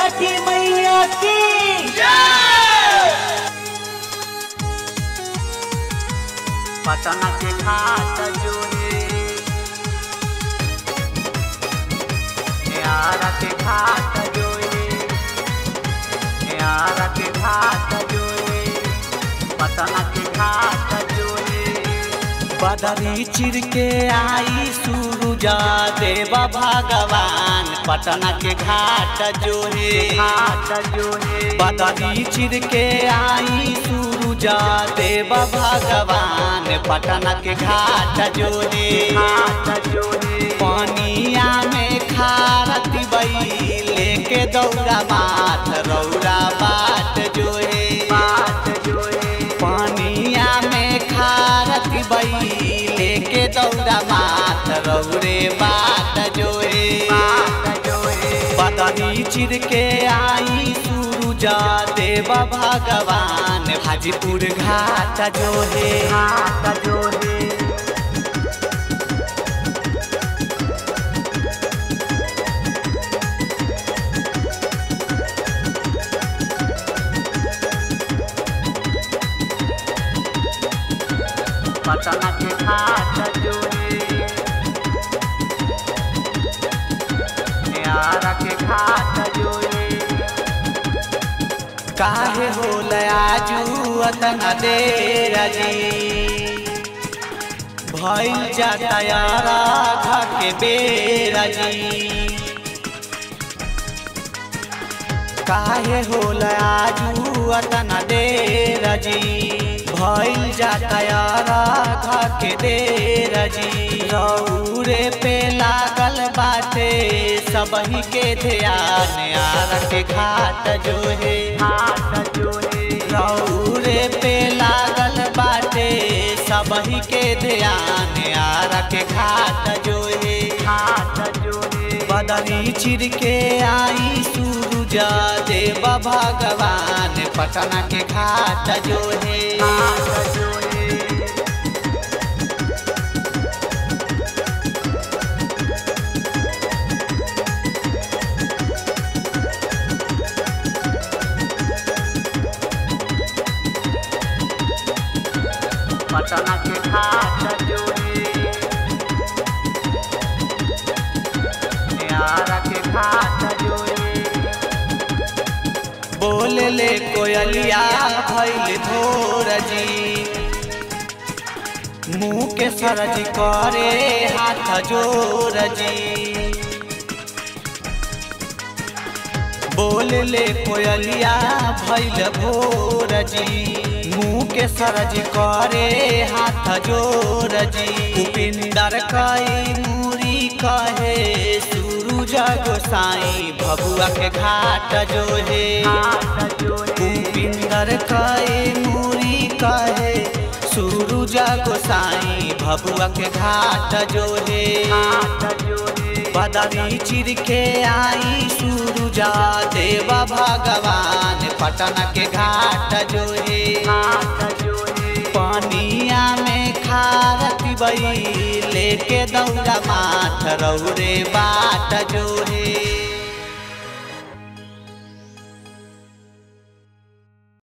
छठी मैया की पटना के घाट जो है न्यारा के घाट जो है न्यारा के घाट जो है पटना के घाट जो है बदरी चिर के आई सूरुजा देवा भगवान पटना के घाट जो है घाट जो है बदरी चिर के आई सूरुजा देवा भगवान पटना के घाट जो है घाट जो है पानिया में खारती बई लेके दौड़ा माथ रौरा बाट जो है बात जो है पानिया में खारती बई लेके दौड़ा माथ रौरे बाट जो है बात जो है बदनी चिर के आई सूरुजा देव भगवान हाजीपुर घाट जो है घाट जो है पटना के घाट जो है न्यारा के घाट जो है काहे होल आजू अतना देर जी भइल जाता यारा घाटे बेर जी काहे होल आजू अतना देर जी भइल जाता यारा घाटे देर जी रौरे पे लागल बाटे सबही के ध्यान यार के घाट जो है घाट जो है रौरे पे लागल बाटे सबही के ध्यान यार के घाट जो है घाट जो है बदली चिर के आई सूरुजा देव भगवान पटना के घाट जो है घाट जो है पटना के घाट जो है न्यारा के घाट जो है बोल ले कोयलिया भैल भोर जी मुँह के सरज करे हाथ जोर जी बोल ले कोयलिया भैल भोर जी मुँह के सरज करे हाथ जोर जी उपिंदर कई मूरी कहे सूरज गोसाई भबुआ के घाट जो है घाट जो है उपिंदर कहे मूरी कहे सूरज गोसाई भबुआ के घाट जो है घाट जो है बदली चिर के आई सूरुजा देवा भगवान पटना के घाट जो है घाट जो है पानिया में खारती बई लेके दौड़ा माथ रौरे बाट जो है